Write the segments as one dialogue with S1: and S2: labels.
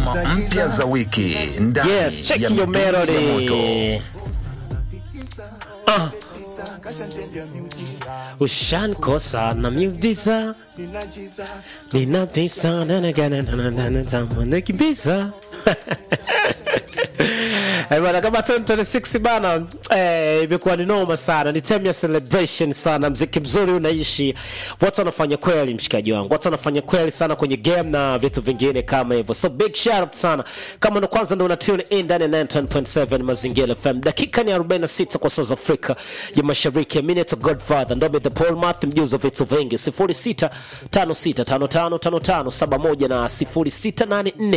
S1: ngoma mpya za wiki ndani
S2: Yes, check
S1: ya
S2: your
S1: midundo ya moto.
S2: melody. Ah. Ushankosa na miujiza nina pesa na na gana na na na na na na kibisa Eh, bana kama 2026 bana eh, imekuwa ni noma sana, ni time ya celebration sana, mziki mzuri unaishi, watu wanafanya kweli, mshikaji wangu, watu wanafanya kweli sana kwenye game na vitu vingine kama hivyo, so big shout out sana. Kama ndo kwanza ndo una tune in ndani ya 91.7 Mazingira FM, dakika ni 46 kwa saa za Afrika ya Mashariki. Mimi ni Godfather ndo the Paul Math, mjuzi wa vitu vingi, 06 56 55 55 71 na 0684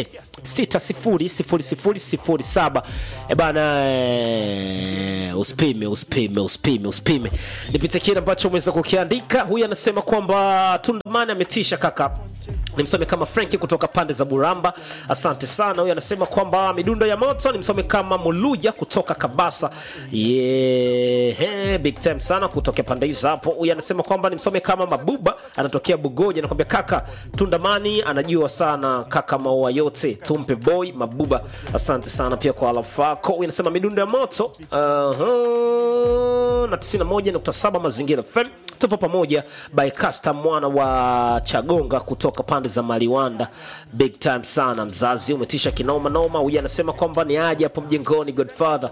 S2: 600007 e bana eh, usipime usipime usipime usipime nipite kile ambacho umeweza kukiandika huyu anasema kwamba tundamani ametisha kaka nimsome kama Franki kutoka pande za Buramba, asante sana. Huyu anasema kwamba midundo ya moto. Nimsome kama Muluja kutoka Kabasa, yeah, big time sana kutokea pande hizo hapo. Huyu anasema kwamba nimsome kama Mabuba, anatokea Bugoja, anakwambia kaka Tundamani anajua sana kaka, maua yote tumpe boy Mabuba, asante sana pia kwa alafu yako. Huyu anasema midundo ya moto uh-huh, na 91.7 Mazingira FM tupo pamoja by Casta mwana wa Chagonga kutoka pande za Maliwanda, big time sana mzazi, umetisha kinoma noma. Huyu anasema kwamba ni aje hapo mjengoni Godfather.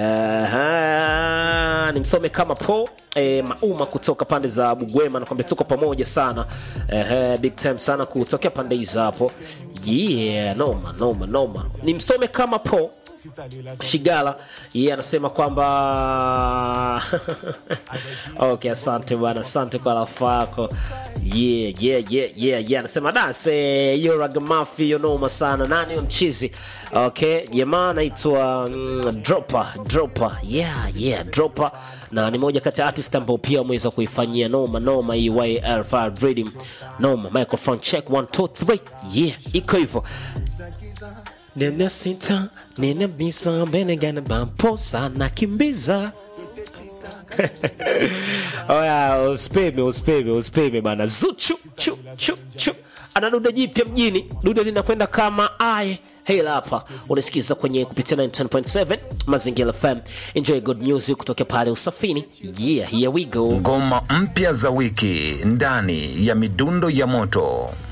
S2: Uh, nimsome kama po E, mauma kutoka pande za Bugwema nakwambia tuko pamoja sana uh, big time sana kutokea pande hizo hapo yeah, noma noma noma. Nimsome kama po Shigala yeye yeah, anasema kwamba okay, asante bwana, asante kwa rafa yako. Yeah, yeah, yeah, yeah, yeah. Anasema dase hiyo ragamafi hiyo noma sana. Nani huyo mchizi? Okay, jamaa anaitwa mm, Dropper, Dropper. Yeah, yeah, Dropper na ni moja kati ya artist ambao pia wameweza kuifanyia noma noma hii YL5 Rhythm noma microphone check 1 2 3 yeah, iko hivyo Nina sita, nina bisa, mbele gana bamposa na kimbiza. Oya, usipime, usipime, usipime bana. Zuchu, chu, chu, chu. Ana dude jipya mjini. Dude linakwenda kama aye. Hela hapa unasikiza kwenye kupitia 9.7 Mazingira FM. Enjoy good music kutoka pale Usafini. Yeah, here we go.
S1: Ngoma mpya za wiki ndani ya midundo ya moto.